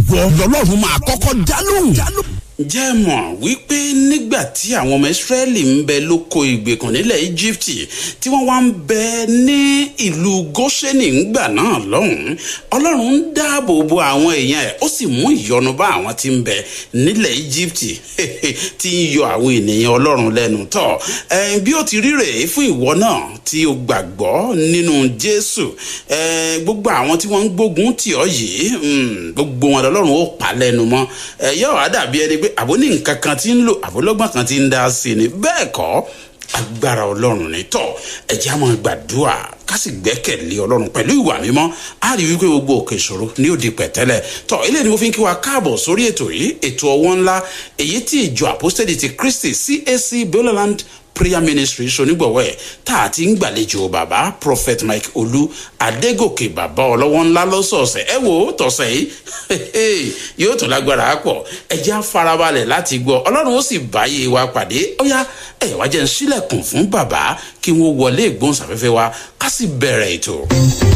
ìwọ lọ́lọ́run máa kọ́kọ́ dá lóhùn. jẹ́ mọ̀ wípé nígbà tí àwọn ọmọ ìsírẹ́lì ń bẹ lóko ìgbèkùn nílẹ̀ íjíbítì tí wọ́n wá ń bẹ ní ìlú gósẹ́nì ńgbà náà lọ́hùn-ún ọlọ́run ń dáàbò bo àwọn èèyàn ẹ̀ ó sì mú ìyọnu bá àwọn tí ń bẹ nílẹ̀ íjíbítì tí ń yọ àwọn ènìyàn ọlọ́run lẹ́nu tọ̀ bí ó ti rí rèé fún ìwọ náà tí o gbàgbọ́ nínú jésù gbogbo àwọn tí wọ́n ń gbógun tì ọ́ yìí gbogbo wọn lọ́lọ́run ó pa lẹ́nu mọ́ yóò wá dàbí ẹni pé àbó ní nǹkan kan tí ń lò àbólọ́gbọ̀n kan tí ń dá sí ni bẹ́ẹ̀ kọ́ agbára ọlọ́run ní tọ́ ẹ̀jẹ̀ á máa gbàdúrà ká sì gbẹ́kẹ̀lé ọlọ́run pẹ̀lú ìwà mímọ́ á rí wípé gbogbo òkè ìṣòro ní òde pẹ̀tẹ́lẹ̀ tọ́ ilé ni mo fi ń kí wa káàbọ̀ sórí ètò yìí ètò ọwọ́ ńlá èyí tí ìjọ àpọ́sítẹ́lì ti kristi cac bioland prayer ministry sonígbọ̀wọ́ ẹ̀ tá a ti ń gbàlejò bàbá prophet mike olú adégòkè bàbá ọlọ́wọ́ ńlá lọ́sọ̀ọ̀sẹ̀ ẹ wo tọ̀sẹ̀ yìí yóò tún lágbára pọ̀ ẹ jẹ́ àfarabalẹ̀ láti gbọ́ ọlọ́run ó sì báyé wa pàdé ó yá ẹ wá jẹ́ ń sílẹ̀kùn fún bàbá kí wọ́n wọlé ìgbóhùnsáfẹ́fẹ́ wa ká sì bẹ̀rẹ̀ ètò.